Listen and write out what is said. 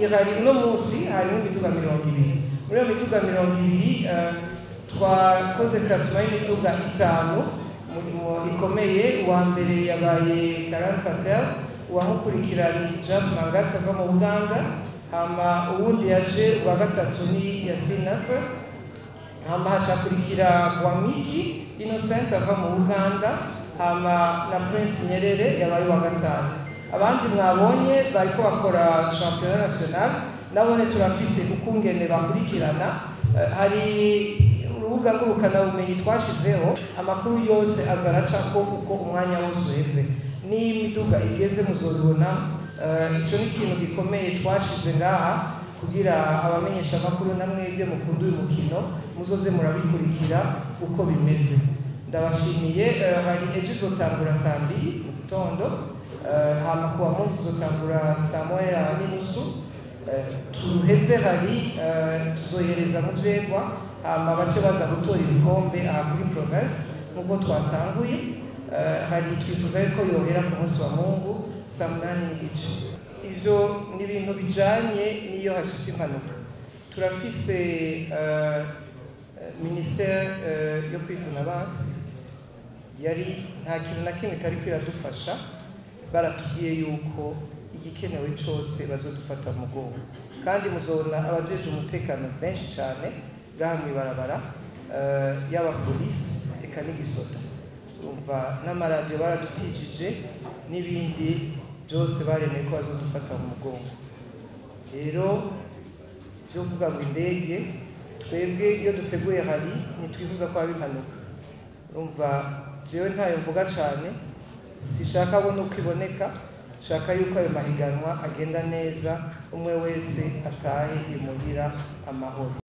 ihari uno munsi harimo imiduga mirongo ibiri muri iyo miduga mirongo ibiri eh, twakoze klasima y'imiduga itanu umurimo ikomeye uwa mbere yabaye Karan Patel uwamukurikira ni Jas Mangat ava mu Buganda hama uwundi yaje uwa gatatu ni Yasin Nasser hama hacakurikira Wamiki Innocent ava mu Uganda hama na Prince Nyerere yabaye uwa gatanu abandi mwabonye bariko bakora championnat national nabone turafise ukungene bakurikirana Eh, hari urubuga ngurukanabumenyi twashizeho amakuru yose aza aracako uko umwanya wose uheze n'imiduga igeze muzobibona Eh, ico ni ikintu gikomeye twashize ngaha kugira abamenyesha amakuru namwebwe mukunda uyu mukino muzoze murabikurikira uko bimeze ndabashimiye eh, hari ejo izotangura saa mbiri mu gitondo eh, hama kuwa munsi izotangura saa moya n'inusu Eh, tuheze hari eh, tuzohereza mu vyegwa hama bace baza gutora ibikombe aha kuri province nk'uko twatanguye Eh, hari twifuza yuko yohera ku munsi wa mungu saa munani n'igice ivyo ni ibintu bijanye n'iyo hashitse impanuka turafise eh, eh, ministere eh, yo kwivuna basi yari nta kintu na kimwe itari kwiradufasha baratubwiye yuko igikenewe cyose bazodufata mu mugongo kandi muzobona abajeje umutekano benshi cyane ngaha mw'ibarabara eh, yaba polisi eka n'igisoda umva n'amaradiyo baradutijije n'ibindi byose baremeye ko bazodufata mu mugongo rero byo kuvuga ngo indege twebwe iyo duteguye hari ntitwifuza ko haba impanuka urumva jewe ntayo mvuga cyane sishaka abona uko iboneka shaka yuko ayo mahiganwa agenda neza umwe wese atahe imuhira amahoro